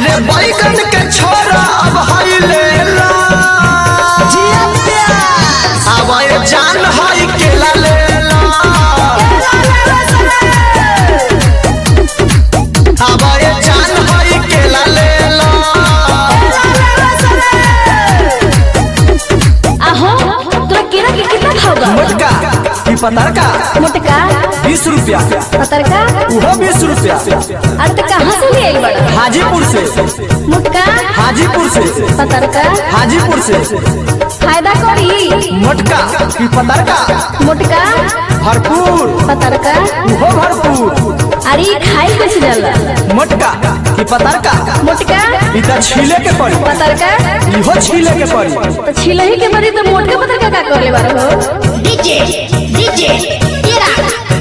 अरे बैगन के छोरा अब हई ले ला अब ये जान हई केला ले ला अब ये जान हई केला ले ला आहो तोरा केरा के कितना भाव बा मोटका की पतरका मोटका बीस रुपया पतरका उहो बीस रुपया अरे तो कहाँ से ले आई बड़ा हाजीपुर से मोटका हाजीपुर से पतरका हाजीपुर से फायदा करी मोटका की पतरका मोटका भरपूर पतरका उहो भरपूर अरे ई खाई कैसे जाला मोटका की पतरका मोटका ई त छीले के पड़ी पतरका इहो छीले के पड़ी तो छिलही के बदी तो मोटका पतरका का कर ले बारो हो डीजे डीजे केरा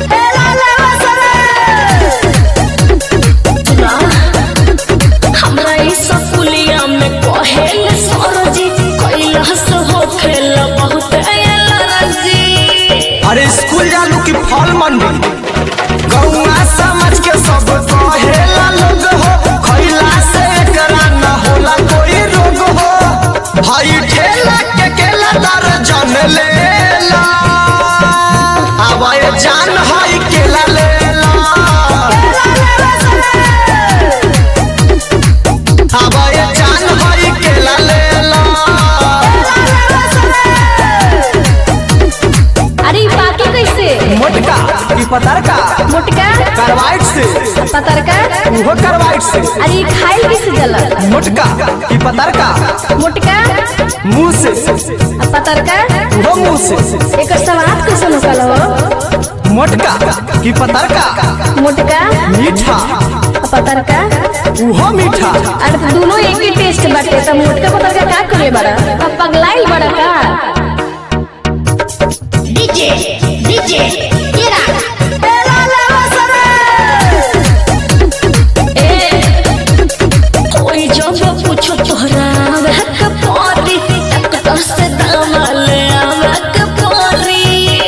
हमरा ई सकुलिया में कहेल सरजी कैलाश हो खेल बहुत एलर्जी अरे स्कूल जालू की फल मंडी गौआ समझ के सब कहेला लोग हो खैला से एकरा न होला कोई रोग हो भाई ठेला के केला दर जन लेला अब ये जान हई केला लेला अब ये जान हई केला लेला अरे ई बाकी कैसे मोटका की पतरका मोटका कार्बाइड से पतरका उहो कार्बाइड से अरे ई खाई कैसे जाला मोटका की पतरका मोटका मुंह से आ पतरका उहो मुंह से एकर स्वाद कैसे निकल हो मोटका की पतरका मोटका मीठा आ पतरका उहो मीठा अरे दोनों एक ही टेस्ट बाटे त मोटका पतरका का करे बड़ा अब पगलाइल बड़ा का डीजे डीजे केरा कोई जब पूछो तोहरा वह पारी तक से दामल आवक पारी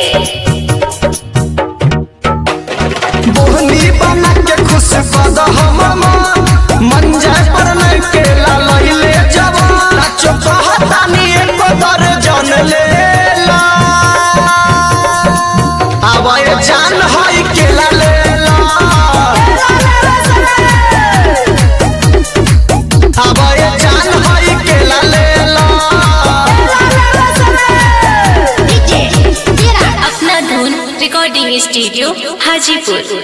बोहनी बना के खुश कद हम मन जाय पर नहीं केला लइले जवान नाचो कहतानी एको दर जन लेला अब ये जान हई केला लेला अब ये जान हई केला लेला डीजे केरा अपना धुन रिकॉर्डिंग स्टूडियो हाजीपुर